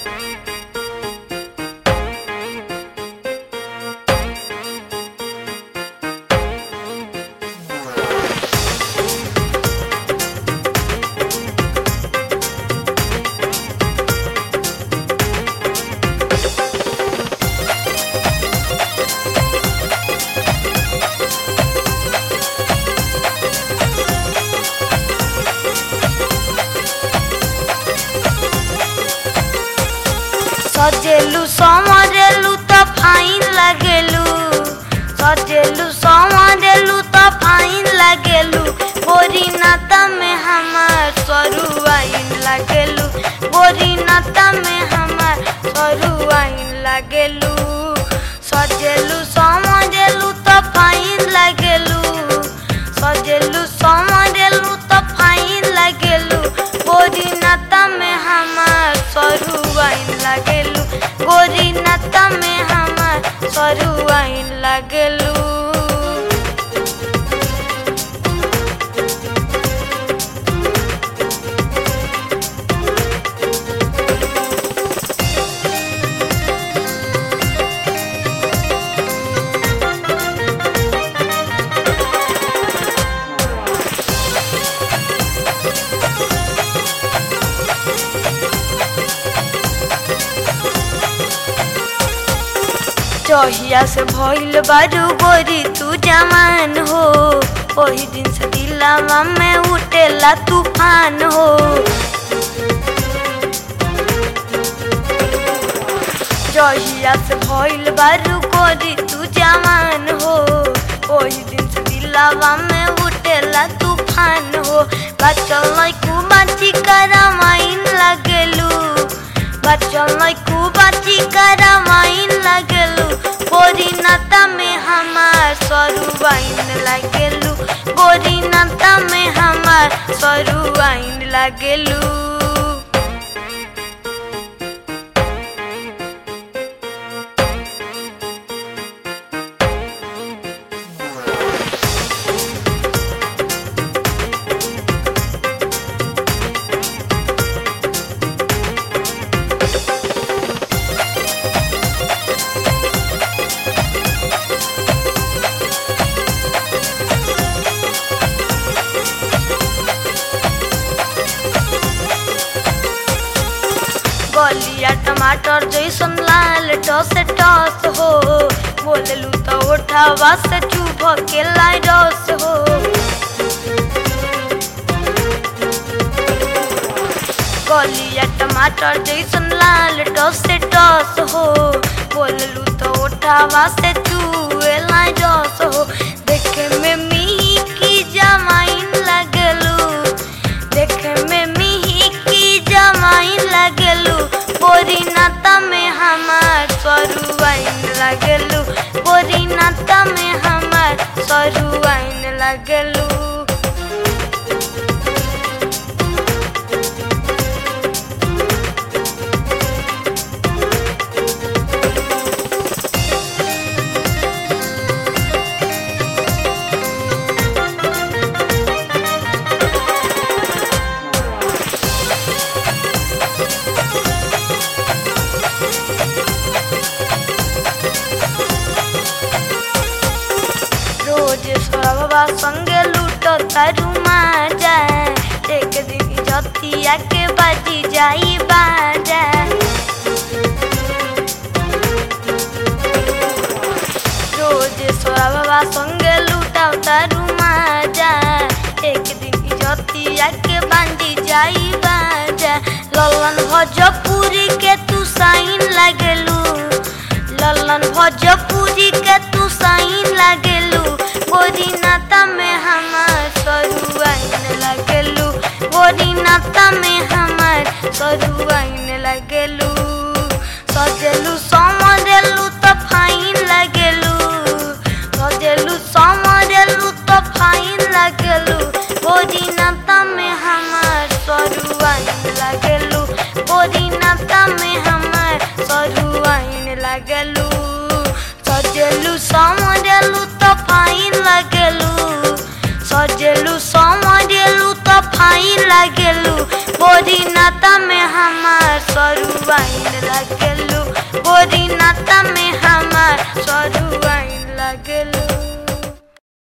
ସଜେଲୁ ସମରେଲୁ ତ ଫାଇନ୍ ଲାଗେଲୁ ସଜେଲୁ ସମରେଲୁ ତ ଫାଇନ୍ ଲାଗେଲୁ गोरी नाता में हमार सरू आइन लागेलू गोरी नाता में हमार सरू आइन लागेलू सजेलू समरेलू तो फाइन लागेलू सजेलू समरेलू तो फाइन लागेलू गोरी नाता में हमार सरू आइन लागेलू गोरी नाता में हमार सरू आइन लागेलू चहिया से भइल बारू गोरी तू जवान हो ओही दिन से दिलावा में उठेला तूफान हो जहिया से भइल बारू गोरी तू जवान हो ओही दिन से दिलावा में उठेला तूफान हो बचल लइकू बाची करमाइन लगेलू बचल लइकू बाची करमाइन लगेलू गोरी नाता में हमार सरू आइन लगेलू गोरी नाता में हमार सरू आइन लगेलू गलिया टमाटर जैसन लाल टस टस हो बोललू तो उठावा से चुभ के लाई रस हो गलिया टमाटर जैसन लाल टस टस हो बोललू तो उठावा से चुए लाई रस हो देखे में मी की जमाइन लगलू देखे में मिही की जमाइन लगलू गोरी नाता में हमार सरू आइन लगलू गोरी नाता में हमार सरू आइन लगलू रोज सवा संगे लूट तारू माजा एक दिन जतिया के बाजी जाई बाजा रोज सवा संगे लूटाओ तारू माजा एक दिन जतिया के बांधी जाई बाजा ललन भोजपुरी के तू साइन लगलू ललन भोजपुरी के तू साइन लगलू गोरी नाता में हमार सरू आइन लगलू गोरी नाता में हमार सरू आइन लगलू सजेलू समरेलू तो फाइन लगलू सजेलू समरेलू तो फाइन लगलू गोरी नाता में हमार सरू आइन लगलू गोरी नाता में हमार सरू आइन लगलू सजेलू समरेलू तो फाइन लगलू सजेलू समरेलू तो फाइन लगलू गोरी नाता में हमार सरू जरुआइन लागेलू